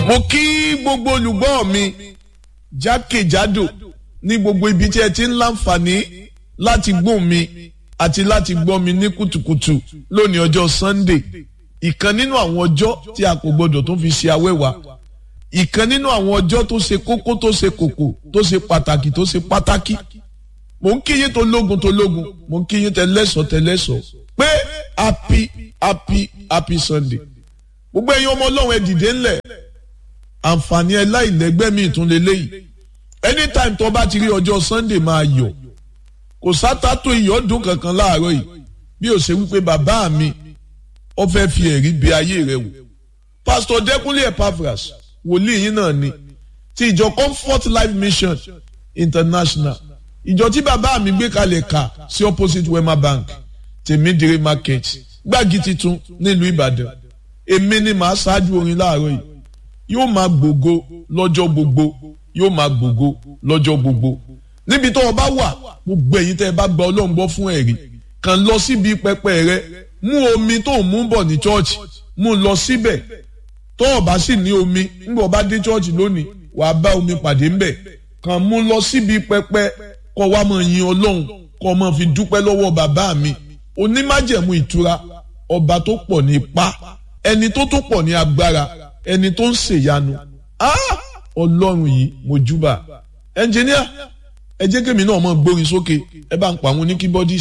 mo kí gbogbo olùgbọ́ mi jákèjádò ní gbogbo ibi tí ẹ ti ń láǹfààní láti gbọ́ mi àti láti gbọ́ mi ní kùtùkùtù lónìí ọjọ́ Sunday ìkan nínú àwọn ọjọ́ tí a kò gbọdọ̀ tó fi ṣe awẹ́wà ìkan nínú àwọn ọjọ́ tó ṣe kókó tó ṣe kòkò tó ṣe pàtàkì tó ṣe pátákì mò ń kíyìn tó lógun tó lógun mò ń kíyìn tẹlẹ́sọ̀ tẹlẹ́sọ̀ pé happy happy happy Sunday gbogbo ẹ̀yin ọmọ ọlọ́run ẹ dìde ńlẹ̀ àǹfààní ẹ láìlẹ́gbẹ́ mi ìtún lélẹ́yìí anytime tó bá ti rí ọjọ́ Sunday máa yọ̀ kò sátátó ìyọ́dún kankan láàárọ̀ yìí bí ó ṣe wípé bàbá mi ó fẹ́ fi ẹ̀rí bí ayé rẹ̀ wò Pastor Dẹ́kunlé Epaphras wòlíì yín náà ni ti ìjọ Comfort Life Mission International ìjọ tí bàbá mi gbé kalẹ̀ kà sí opposite Wema Bank tèmídìrí market gbági titun nílùú Ìbàdàn èmi ni màá ṣáájú orin láàárọ̀ yìí yóò máa gbògo lọ́jọ́ gbogbo yóò máa gbògo lọ́jọ́ gbogbo níbi tó o bá wà gbogbo ẹ̀yin tẹ́ ẹ bá gba Ọlọ́run gbọ́ fún ẹ̀rí kàn lọ síbi pẹpẹ rẹ mú omi tó ń mú bọ̀ ní chọ́ọ̀chì mú lọ síbẹ̀ tó o bá sì ní omi nígbà o bá dé chọ́ọ̀chì lónìí wàá bá omi pàdé ńbẹ̀ kàn mú lọ síbi pẹpẹ kó wá máa yin Ọlọ́run kó máa fi dúpẹ́ lọ́wọ́ bàbá mi onímájẹ̀mú ìtura ọba tó pọ̀ ní ipá ẹni tó tó pọ̀ ní agbára ẹni tó ń ṣèyanu ọlọ́run yìí mo júbà ẹnjìníà ẹ jẹ́ kémi náà mọ̀ gbórin sókè ẹ bá ń pa àwọn oníkíbọ́dì